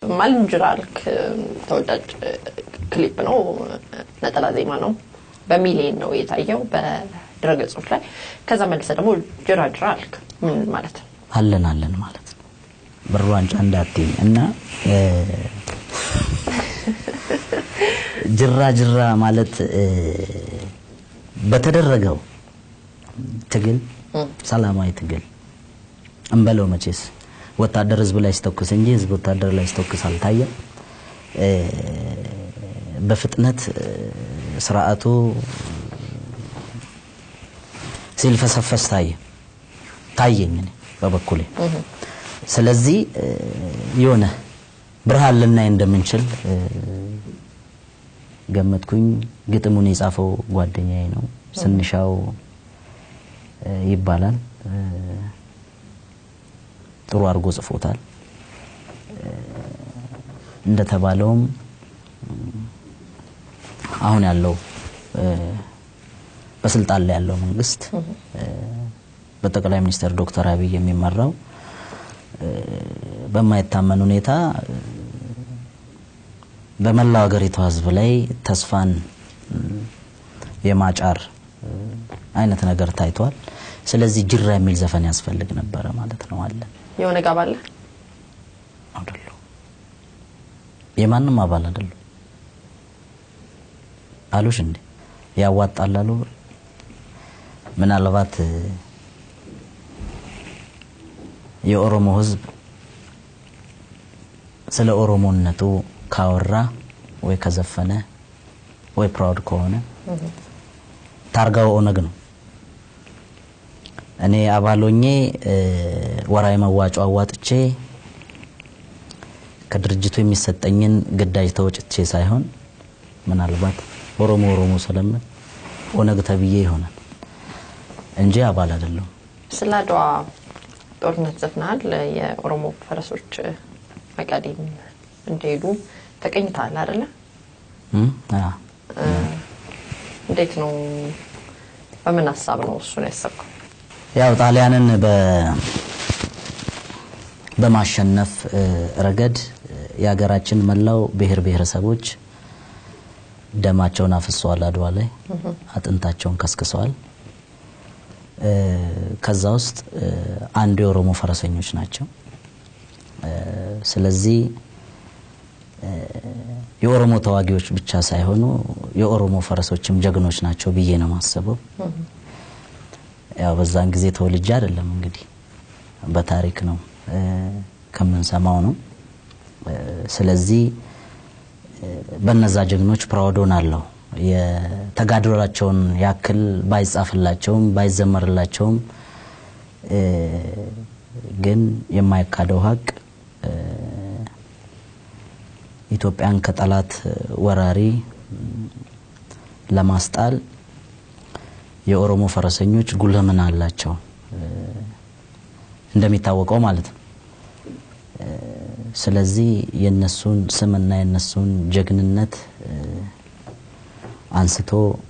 ማልንጅራልክ ተወዳጅ ክሊፕ ነው፣ ነጠላ ዜማ ነው። በሚሊየን ነው የታየው በድረገጾች ላይ። ከዛ መልሰ ደግሞ ጅራ ጅራ አልክ። ምን ማለት ነው? አለን አለን ማለት ነው። ብር ዋንጫ እንዳትይኝ እና ጅራ ጅራ ማለት በተደረገው ትግል ሰላማዊ ትግል እንበለው መቼስ ወታደር ህዝብ ላይ ሲተኩስ እንጂ ህዝብ ወታደር ላይ ሲተኩስ አልታየም። በፍጥነት ስርዓቱ ሲልፈሰፈስ ታየ ታየኝ እኔ በበኩሌ። ስለዚህ የሆነ ብርሃን ልናይ እንደምንችል ገመትኩኝ። ግጥሙን የጻፈው ጓደኛዬ ነው፣ ስንሻው ይባላል። ጥሩ አድርጎ ጽፎታል። እንደተባለውም አሁን ያለው በስልጣን ላይ ያለው መንግስት በጠቅላይ ሚኒስትር ዶክተር አብይ የሚመራው በማይታመን ሁኔታ በመላው ሀገሪቷ ህዝብ ላይ ተስፋን የማጫር አይነት ነገር ታይቷል። ስለዚህ ጅራ የሚል ዘፈን ያስፈልግ ነበረ ማለት ነው። አለ የሆነ ጋብ አለ አይደሉ? የማንም አባል አይደሉ አሉሽ እንዴ? ያዋጣል አሉ። ምናልባት የኦሮሞ ህዝብ ስለ ኦሮሞነቱ ካወራ ወይ ከዘፈነ ወይ ፕራውድ ከሆነ ታርጋው ኦነግ ነው። እኔ አባሎኜ ወራዊ መዋጮ አዋጥቼ ከድርጅቱ የሚሰጠኝን ግዳጅ ተወጭቼ ሳይሆን ምናልባት ኦሮሞ ኦሮሞ ስለምን ኦነግ ተብዬ ይሆናል እንጂ አባል አይደለሁም። ስለ አድዋ ጦርነት ዘፍናል። የኦሮሞ ፈረሶች መቀሌም እንደሄዱ ተቀኝተሃል አይደለ? እንዴት ነው? በምን ሀሳብ ነው እሱን ያሰብከው? ያው ጣሊያንን በማሸነፍ ረገድ የሀገራችን መላው ብሔር ብሔረሰቦች ደማቸውን አፍሰዋል። አድዋ ላይ አጥንታቸውን ከስክሰዋል። ከዛ ውስጥ አንዱ የኦሮሞ ፈረሰኞች ናቸው። ስለዚህ የኦሮሞ ተዋጊዎች ብቻ ሳይሆኑ የኦሮሞ ፈረሶችም ጀግኖች ናቸው ብዬ ነው የማስበው። ያው በዛን ጊዜ ተወልጄ አይደለም እንግዲህ በታሪክ ነው ከምንሰማው ነው። ስለዚህ በነዛ ጀግኖች ፕራውድ ሆናለሁ። የተጋድሏቸውን ያክል ባይጻፍላቸውም ባይዘመርላቸውም ግን የማይካደው ሀቅ ኢትዮጵያን ከጠላት ወራሪ ለማስጣል የኦሮሞ ፈረሰኞች ጉልህ ሚና አላቸው። እንደሚታወቀው ማለት ነው። ስለዚህ የነሱን ስምና የነሱን ጀግንነት አንስቶ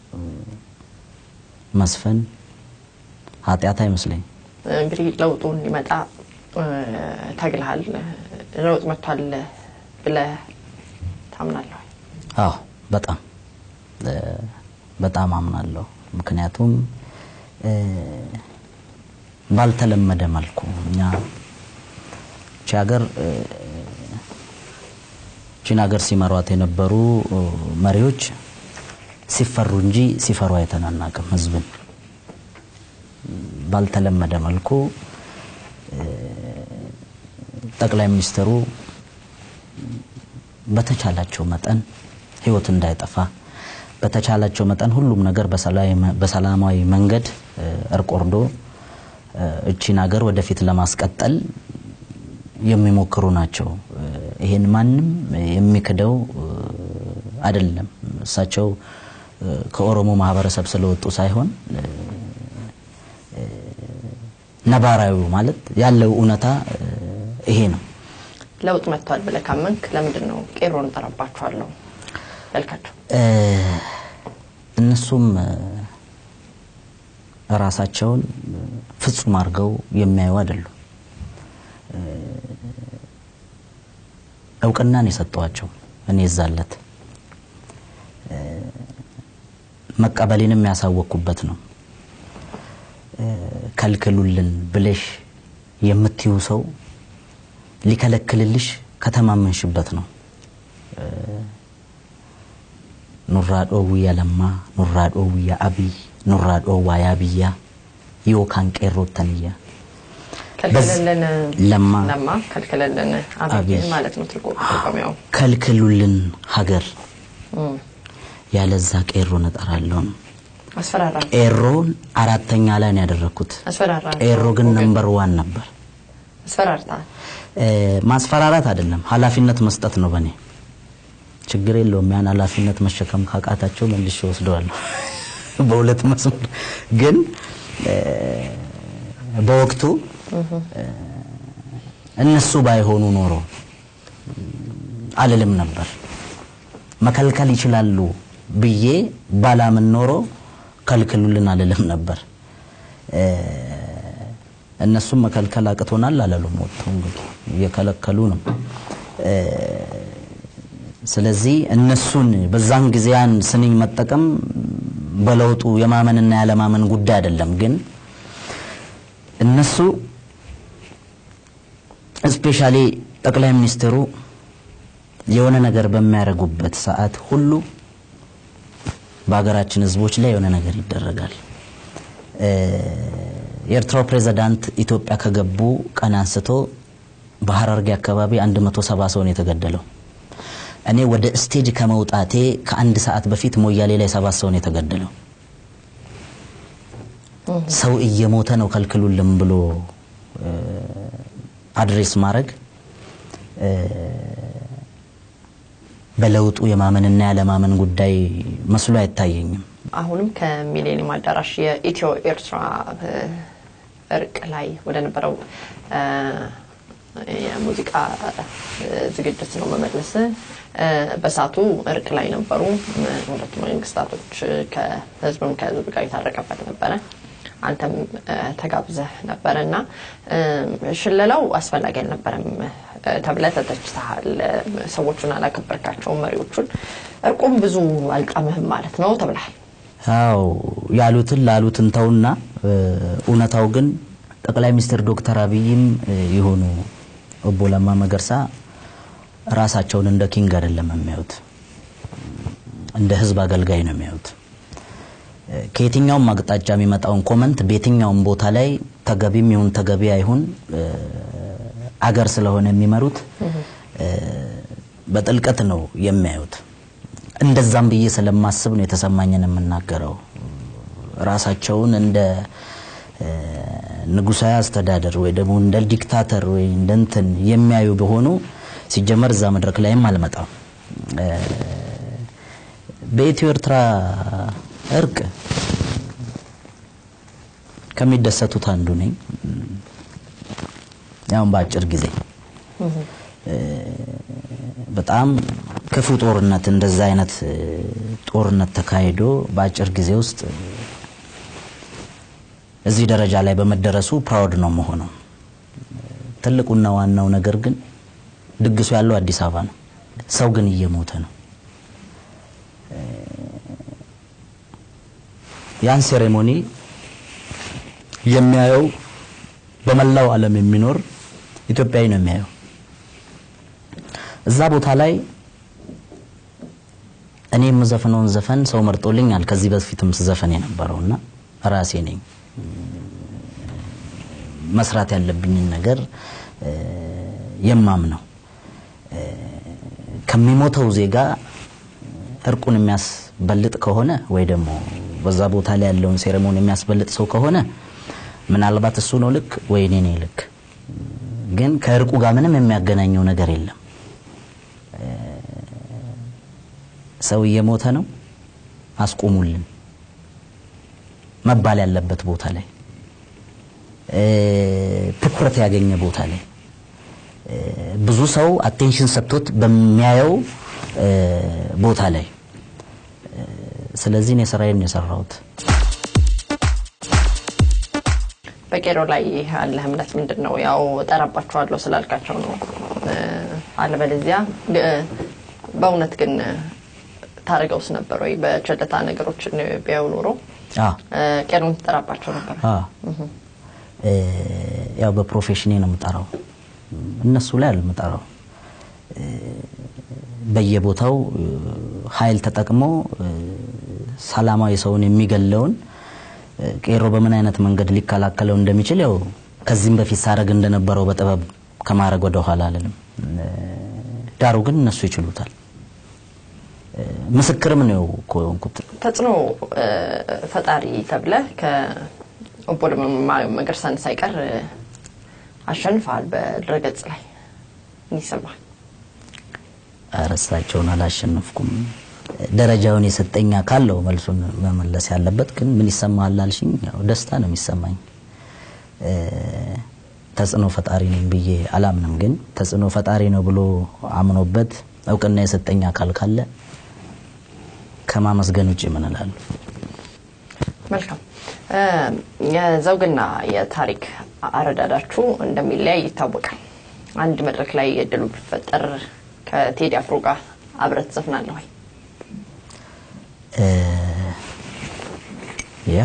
መስፈን ኃጢአት አይመስለኝ። እንግዲህ ለውጡ እንዲመጣ ታግልሃል። ለውጥ መጥቷል ብለህ ታምናለህ? አዎ በጣም በጣም አምናለሁ። ምክንያቱም ባልተለመደ መልኩ እኛ ቺ ሀገር ቺን ሀገር ሲመሯት የነበሩ መሪዎች ሲፈሩ እንጂ ሲፈሩ አይተናናቅም። ህዝብን ባልተለመደ መልኩ ጠቅላይ ሚኒስትሩ በተቻላቸው መጠን ህይወት እንዳይጠፋ በተቻላቸው መጠን ሁሉም ነገር በሰላማዊ መንገድ እርቅ ወርዶ እቺን ሀገር ወደፊት ለማስቀጠል የሚሞክሩ ናቸው። ይሄን ማንም የሚክደው አይደለም። እሳቸው ከኦሮሞ ማህበረሰብ ስለወጡ ሳይሆን ነባራዊ ማለት ያለው እውነታ ይሄ ነው። ለውጥ መጥቷል ብለህ ካመንክ ለምንድን ነው ቄሮን እጠራባችኋለሁ ያልካቸው? እነሱም ራሳቸውን ፍጹም አድርገው የሚያዩ አይደሉም። እውቅናን የሰጠዋቸው እኔ እዛለት መቀበሌንም ያሳወቅኩበት ነው። ከልክሉልን ብለሽ የምትዩ ሰው ሊከለክልልሽ ከተማመንሽበት ነው። ኑራ ዶውያ ለማ ኑራ ዶውያ አብይ ኑራ ዶዋ ያብያ ዮካን ቄሮተንያ ከልክለልን ለማ ለማ ከልክለልን አብይ አብይ ማለት ነው ትርጉ ትርጉሚያው ከልክሉልን ሀገር እም፣ ያለዛ ቄሮን እጠራለሁ ነው። አስፈራራ ቄሮን አራተኛ ላይ ነው ያደረኩት። አስፈራራ ቄሮ ግን ነምበር ዋን ነበር። አስፈራርታ እ፣ ማስፈራራት አይደለም ኃላፊነት መስጠት ነው። በእኔ ችግር የለውም። ያን ኃላፊነት መሸከም ካቃታቸው መልሼ ወስደዋለሁ በሁለት መስመር ግን እ፣ በወቅቱ እ፣ እነሱ ባይሆኑ ኖሮ አልልም ነበር። መከልከል ይችላሉ ብዬ ባላምን ኖሮ ከልክሉልን አልልም ነበር። እ፣ እነሱም መከልከል አቅቶናል አላሉም። ወጥተው እንግዲህ እየከለከሉ ነው። እ፣ ስለዚህ እነሱን በዛን ጊዜ ያን ስንኝ መጠቀም በለውጡ የማመንና ያለማመን ጉዳይ አይደለም። ግን እነሱ ስፔሻሊ ጠቅላይ ሚኒስትሩ የሆነ ነገር በሚያደርጉበት ሰዓት ሁሉ በሀገራችን ሕዝቦች ላይ የሆነ ነገር ይደረጋል። እ፣ የኤርትራው ፕሬዝዳንት ኢትዮጵያ ከገቡ ቀን አንስቶ በሀረርጌ አካባቢ 170 ሰው ነው የተገደለው። እኔ ወደ ስቴጅ ከመውጣቴ ከአንድ ሰዓት በፊት ሞያሌ ላይ ሰባት ሰው ነው የተገደለው። ሰው እየሞተ ነው ከልክሉልም ብሎ እ፣ አድሬስ ማድረግ እ፣ በለውጡ የማመንና ያለማመን ጉዳይ መስሎ አይታየኝም። አሁንም ከሚሌኒየም አዳራሽ የኢትዮ ኤርትራ እ፣ እርቅ ላይ ወደ ነበረው እ፣ የሙዚቃ እ፣ ዝግጅት ነው መመለስ። እ፣ በሳቱ እርቅ ላይ ነበሩ። እ፣ ሁለቱ መንግስታቶች እ፣ ከህዝብም ከህዝብ ጋር የታረቀበት ነበረ። አንተም እ፣ ተጋብዘህ ነበረ እና እ፣ ሽለላው አስፈላጊ አልነበረም እ፣ ተብለህ ተተችተሃል። እ፣ ሰዎቹን አላከበርካቸውም፣ መሪዎቹን። እርቁም ብዙ አልጣምህም ማለት ነው ተብለሃል። አው ያሉትን ላሉትን ተውና እ፣ እውነታው ግን ጠቅላይ ሚኒስትር ዶክተር አብይም እ፣ የሆኑ ኦቦ ለማ መገርሳ ራሳቸውን እንደ ኪንግ አይደለም የሚያዩት፣ እንደ ህዝብ አገልጋይ ነው የሚያዩት። እ፣ ከየትኛውም አቅጣጫ የሚመጣውን ኮመንት በየትኛውም ቦታ ላይ ተገቢም ይሁን ተገቢ አይሁን እ፣ አገር ስለሆነ የሚመሩት እ፣ በጥልቀት ነው የሚያዩት። እንደዛም ብዬ ስለማስብ ነው የተሰማኝን የምናገረው። ራሳቸውን እንደ እ፣ ንጉሳዊ አስተዳደር ወይ ደግሞ እንደ ዲክታተር ወይ እንደ እንትን የሚያዩ በሆኑ ሲጀመር እዛ መድረክ ላይም አልመጣም። እ፣ በኢትዮ ኤርትራ እርቅ ከሚደሰቱት አንዱ ነኝ። ያውን በአጭር ጊዜ እ፣ በጣም ክፉ ጦርነት እንደዛ አይነት እ፣ ጦርነት ተካሂዶ በአጭር ጊዜ ውስጥ እዚህ ደረጃ ላይ በመደረሱ ፕራውድ ነው መሆነው። ትልቁና ዋናው ነገር ግን ድግሱ ያለው አዲስ አበባ ነው። ሰው ግን እየሞተ ነው። ያን ሴሬሞኒ የሚያየው በመላው ዓለም የሚኖር ኢትዮጵያዊ ነው የሚያየው። እዛ ቦታ ላይ እኔ የምዘፍነውን ዘፈን ሰው መርጦልኛል። ከዚህ በፊትም ስዘፈን የነበረውና ራሴ ነኝ መስራት ያለብኝን ነገር እ፣ የማምነው እ፣ ከሚሞተው ዜጋ እርቁን የሚያስበልጥ ከሆነ ወይ ደግሞ በዛ ቦታ ላይ ያለውን ሴሬሞኒ የሚያስበልጥ ሰው ከሆነ ምናልባት እሱ ነው ልክ ወይ እኔ ነኝ ልክ። ግን ከእርቁ ጋር ምንም የሚያገናኘው ነገር የለም። ሰው እየሞተ ነው፣ አስቁሙልን መባል ያለበት ቦታ ላይ እ፣ ትኩረት ያገኘ ቦታ ላይ እ፣ ብዙ ሰው አቴንሽን ሰጥቶት በሚያየው እ፣ ቦታ ላይ እ፣ ስለዚህ እኔ ስራዬን ነው የሰራሁት። በቄሮ ላይ ያለህ እምነት ምንድን ነው? ያው እጠራባቸዋለሁ ስላልካቸው ነው እ፣ አለበለዚያ እ፣ በእውነት ግን ታደርገውስ ነበር ወይ? በቸልታ ነገሮችን ቢያዩ ኖሮ አ እ፣ ቄሮን ትጠራባቸው ነበር። አ እ፣ ያው በፕሮፌሽኔ ነው የምጠራው፣ እነሱ ላይ አልምጠራው። በየቦታው እ፣ ኃይል ተጠቅሞ እ፣ ሰላማዊ ሰውን የሚገለውን እ፣ ቄሮ በምን አይነት መንገድ ሊከላከለው እንደሚችል ያው ከዚህም በፊት ሳረግ እንደነበረው በጥበብ ከማድረግ ወደ ኋላ አልልም። እ፣ ዳሩ ግን እነሱ ይችሉታል። እ፣ ምስክርም ነው እኮ የሆንኩት። ተጽዕኖ እ፣ ፈጣሪ ተብለህ ከኦቦ ለማ መገርሳን ሳይቀር እ፣ አሸንፈሃል በድረገጽ ላይ ምን ይሰማል? እርሳቸውን አላሸነፍኩም። ደረጃውን የሰጠኝ አካል ነው መልሱን መመለስ ያለበት። ግን ምን ይሰማሃል አልሽኝ፣ ያው ደስታ ነው የሚሰማኝ። እ፣ ተጽዕኖ ፈጣሪ ነኝ ብዬ አላምንም። ግን ተጽዕኖ ፈጣሪ ነው ብሎ አምኖበት እውቅና የሰጠኝ አካል ካለ ከማመስገን ውጭ ምን እላለሁ? መልካም እ፣ የዘውግና የታሪክ አረዳዳችሁ እንደሚለያይ ይታወቃል። አንድ መድረክ ላይ እድሉ ቢፈጠር ከቴዲ አፍሮ ጋር አብረህ ትዘፍናለህ ወይ? እ፣ ያ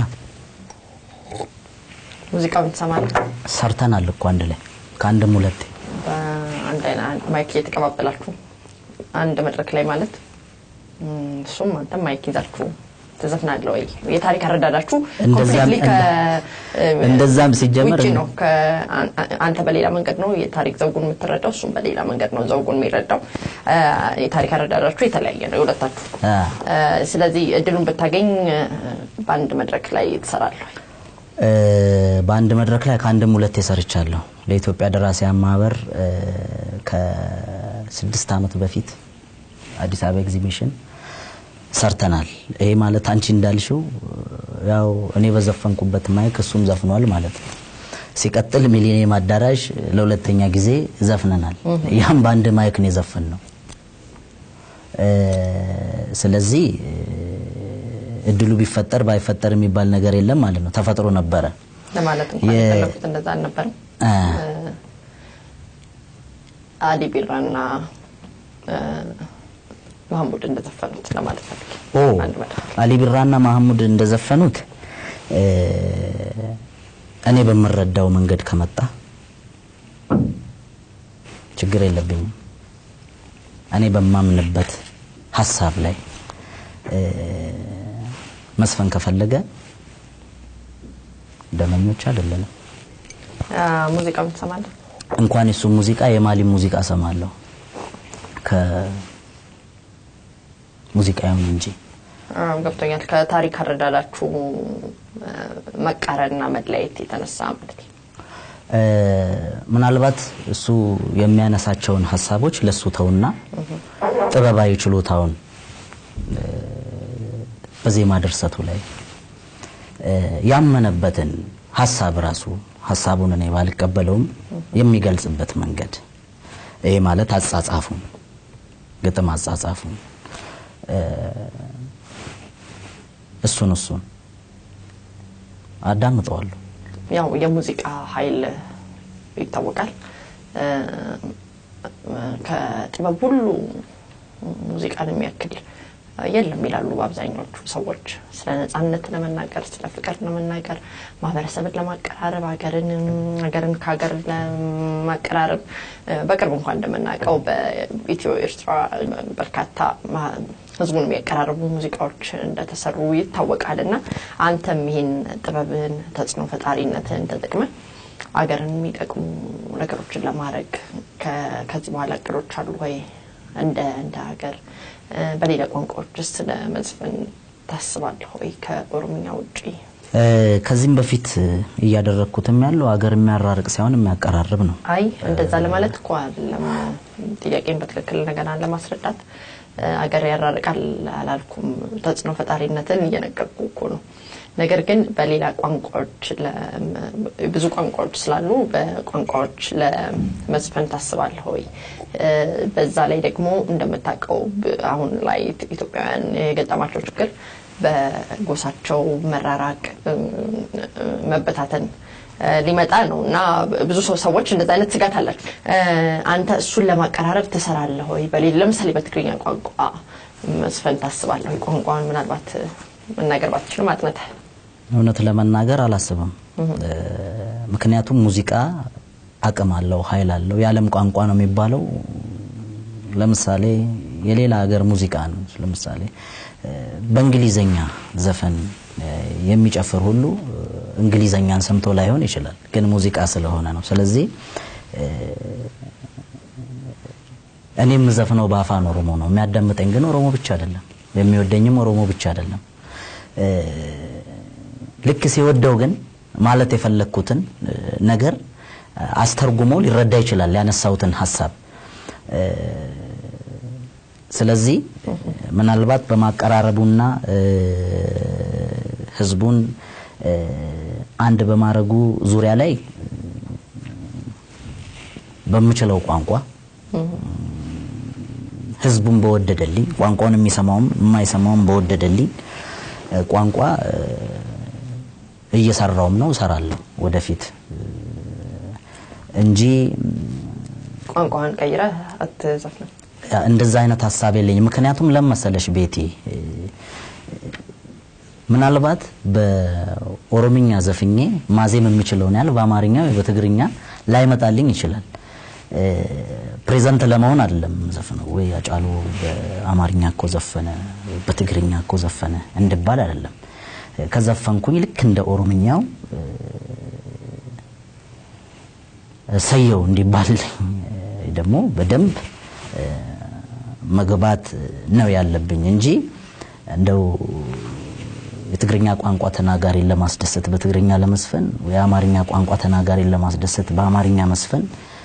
ሙዚቃውን ትሰማለህ? ሰርተናል እኮ አንድ ላይ ከአንድም ሁለቴ በአንድ አይነት ማይክ እየተቀባበላችሁ አንድ መድረክ ላይ ማለት እም፣ እሱም አንተም ማይክ ይዛችሁ ትዘፍናለህ ወይ? የታሪክ አረዳዳችሁ እንደዛም- completely ከ- እንደዛም ሲጀመር ውጪ ነው። ከ- አን- አንተ በሌላ መንገድ ነው የታሪክ ዘውጉን የምትረዳው፣ እሱም በሌላ መንገድ ነው ዘውጉን የሚረዳው። አ፣ የታሪክ አረዳዳችሁ የተለያየ ነው የሁለታችሁ። አ፣ አ፣ ስለዚህ እድሉን ብታገኝ አ፣ በአንድ መድረክ ላይ ትሰራለህ ወይ? እ፣ በአንድ መድረክ ላይ ከአንድም ሁለቴ ሰርቻለሁ። ለኢትዮጵያ ደራሲያን ማህበር እ፣ ከስድስት ዓመት በፊት አዲስ አበባ ኤግዚቢሽን ሰርተናል። ይሄ ማለት አንቺ እንዳልሽው ያው እኔ በዘፈንኩበት ማይክ እሱም ዘፍኗል ማለት ነው። ሲቀጥል ሚሊኒየም አዳራሽ ለሁለተኛ ጊዜ ዘፍነናል። ያም በአንድ ማይክ ነው የዘፈን ነው። ስለዚህ እ፣ እድሉ ቢፈጠር ባይፈጠር የሚባል ነገር የለም ማለት ነው። ተፈጥሮ ነበረ። ለማለት እንኳን የ- የፈለኩት እንደዛ አልነበረም። አ፣ አሊ ቢራና አ፣ መሐሙድ እንደዘፈኑት ለማለት ፈልጌ ኦ አንድ መድረክ አሊ ቢራና ማህሙድ እንደዘፈኑት እ፣ እኔ በምረዳው መንገድ ከመጣ ችግር የለብኝም። እኔ በማምንበት ሀሳብ ላይ እ፣ መስፈን ከፈለገ ደመኞች አይደለንም። አ፣ ሙዚቃውን ትሰማለህ? እንኳን የሱ ሙዚቃ የማሊ ሙዚቃ እሰማለሁ ከሙዚቃውን እንጂ አ፣ ገብቶኛል። ከታሪክ አረዳዳችሁ አ፣ መቃረንና መለያየት የተነሳ ማለት ነው። እ፣ ምናልባት እሱ የሚያነሳቸውን ሀሳቦች ለሱ ተውና ጥበባዊ ችሎታውን እ፣ በዜማ ድርሰቱ ላይ እ፣ ያመነበትን ሀሳብ ራሱ ሀሳቡን እኔ ባልቀበለውም የሚገልጽበት መንገድ ይሄ ማለት አጻጻፉን ግጥም አጻጻፉን እ፣ እሱን እሱን አዳምጠዋለሁ። ያው የሙዚቃ ኃይል ይታወቃል። እ፣ ከጥበብ ሁሉ ሙዚቃን የሚያክል የለም ይላሉ በአብዛኛዎቹ ሰዎች። ስለ ነጻነት ለመናገር፣ ስለ ፍቅር ለመናገር፣ ማህበረሰብን ለማቀራረብ፣ ሀገርን ሀገርን ከሀገር ለማቀራረብ እ፣ በቅርብ እንኳን እንደምናውቀው በኢትዮ ኤርትራ በርካታ ማ- ህዝቡን የሚያቀራርቡ ሙዚቃዎች እንደተሰሩ ይታወቃል። እና አንተም ይህን ጥበብን ተጽዕኖ ፈጣሪነትን ተጠቅመ አገርን የሚጠቅሙ ነገሮችን ለማድረግ ከ- ከዚህ በኋላ እቅዶች አሉ ወይ? እንደ እንደ ሀገር እ፣ በሌላ ቋንቋዎች ውስጥ ለመዝፈን ታስባለህ ወይ? ከኦሮምኛ ውጪ እ፣ ከዚህም በፊት እያደረግኩትም ያለው ሀገር የሚያራርቅ ሳይሆን የሚያቀራርብ ነው። አይ እንደዛ ለማለት እኮ አይደለም። ጥያቄን በትክክል እንደገና ለማስረዳት እ፣ አገር ያራርቃል አላልኩም። ተጽዕኖ ፈጣሪነትን እየነገርኩ እኮ ነው። ነገር ግን በሌላ ቋንቋዎች ለ- ብዙ ቋንቋዎች ስላሉ በቋንቋዎች ለመዝፈን ታስባለህ ወይ? እ፣ በዛ ላይ ደግሞ እንደምታውቀው ብ- አሁን ላይ ኢትዮጵያውያን የገጠማቸው ችግር በጎሳቸው መራራቅ፣ እ፣ መበታተን ሊመጣ ነው እና ብዙ ሰው ሰዎች እንደዚ አይነት ስጋት አላቸው። አንተ እሱን ለማቀራረብ ትሰራለህ ወይ? በሌላ ለምሳሌ በትግርኛ ቋንቋ መስፈን ታስባለህ ወይ? ቋንቋን ምናልባት መናገር ባትችልም አጥንተህ እውነት ለመናገር አላስብም። ምክንያቱም ሙዚቃ አቅም አለው፣ ኃይል አለው። የዓለም ቋንቋ ነው የሚባለው። ለምሳሌ የሌላ ሀገር ሙዚቃ ነው። ለምሳሌ በእንግሊዘኛ ዘፈን የሚጨፍር ሁሉ እንግሊዘኛን ሰምቶ ላይሆን ይችላል፣ ግን ሙዚቃ ስለሆነ ነው። ስለዚህ እኔ የምዘፍነው በአፋን ኦሮሞ ነው። የሚያዳምጠኝ ግን ኦሮሞ ብቻ አይደለም፣ የሚወደኝም ኦሮሞ ብቻ አይደለም። ልክ ሲወደው ግን ማለት የፈለግኩትን ነገር አስተርጉሞ ሊረዳ ይችላል ያነሳሁትን ሀሳብ። ስለዚህ ምናልባት በማቀራረቡና ህዝቡን አንድ በማድረጉ ዙሪያ ላይ በምችለው ቋንቋ ህዝቡን በወደደልኝ ቋንቋውን የሚሰማውም የማይሰማውም በወደደልኝ ቋንቋ እየሰራውም ነው እሰራለሁ ወደፊት እንጂ ቋንቋን ቀይረህ አትዘፍንም። እንደዛ አይነት ሀሳብ የለኝም። ምክንያቱም ለመሰለሽ ቤቴ ምናልባት በኦሮምኛ ዘፍኜ ማዜም የምችለውን ያህል በአማርኛ ወይ በትግርኛ ላይመጣልኝ ይችላል። ፕሬዘንት ለመሆን አይደለም ዘፍነው ወይ አጫሉ በአማርኛ እኮ ዘፈነ በትግርኛ እኮ ዘፈነ እንድባል አይደለም። ከዘፈንኩኝ ልክ እንደ ኦሮምኛው ሰየው እንዲባልልኝ ደግሞ በደንብ መግባት ነው ያለብኝ እንጂ እንደው የትግርኛ ቋንቋ ተናጋሪን ለማስደሰት በትግርኛ ለመስፈን የአማርኛ ቋንቋ ተናጋሪን ለማስደሰት በአማርኛ መስፈን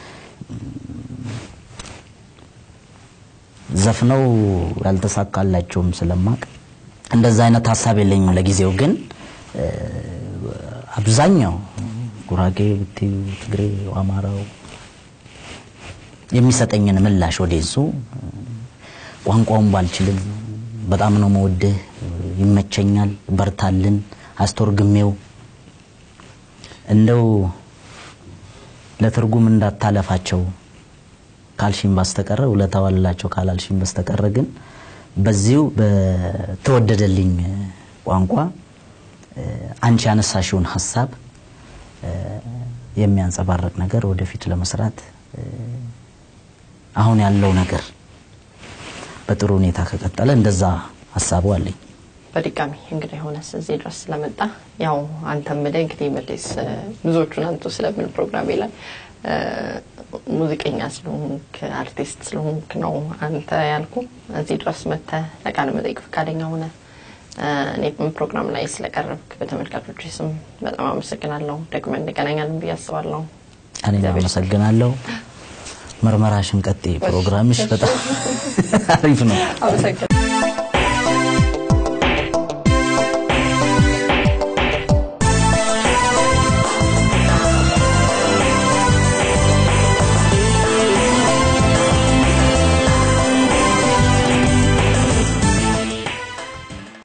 ዘፍነው ያልተሳካላቸውም ስለማቅ እንደዛ አይነት ሀሳብ የለኝም ለጊዜው። ግን አብዛኛው ጉራጌ ብትዩ፣ ትግሬ፣ አማራው የሚሰጠኝን ምላሽ ወደሱ ቋንቋውን ባልችልም በጣም ነው መወድህ፣ ይመቸኛል፣ በርታልን፣ አስተርጉሜው እንደው ለትርጉም እንዳታለፋቸው ካልሽኝ በስተቀረ ውለታው አላቸው ካላልሽኝ በስተቀረ ግን በዚሁ በተወደደልኝ ቋንቋ አንቺ ያነሳሽውን ሀሳብ የሚያንጸባርቅ ነገር ወደፊት ለመስራት አሁን ያለው ነገር በጥሩ ሁኔታ ከቀጠለ እንደዛ ሀሳቡ አለኝ። በድጋሚ እንግዲህ የሆነስ እዚህ ድረስ ስለመጣ ያው አንተም ምደ እንግዲህ መዴስ ብዙዎቹን አንቱ ስለምን ፕሮግራሜ ላይ ሙዚቀኛ ስለሆንክ አርቲስት ስለሆንክ ነው አንተ ያልኩ እዚህ ድረስ መጥተህ ለቃለ መጠይቅ ፈቃደኛ ሆነ እኔ ፕሮግራም ላይ ስለቀረብክ በተመልካቾች ስም በጣም አመሰግናለሁ። ደግመን እንገናኛለን ብዬ አስባለሁ። እኔም አመሰግናለሁ። ምርመራሽን ቀጤ ፕሮግራምሽ በጣም አሪፍ ነው። አመሰግናለሁ።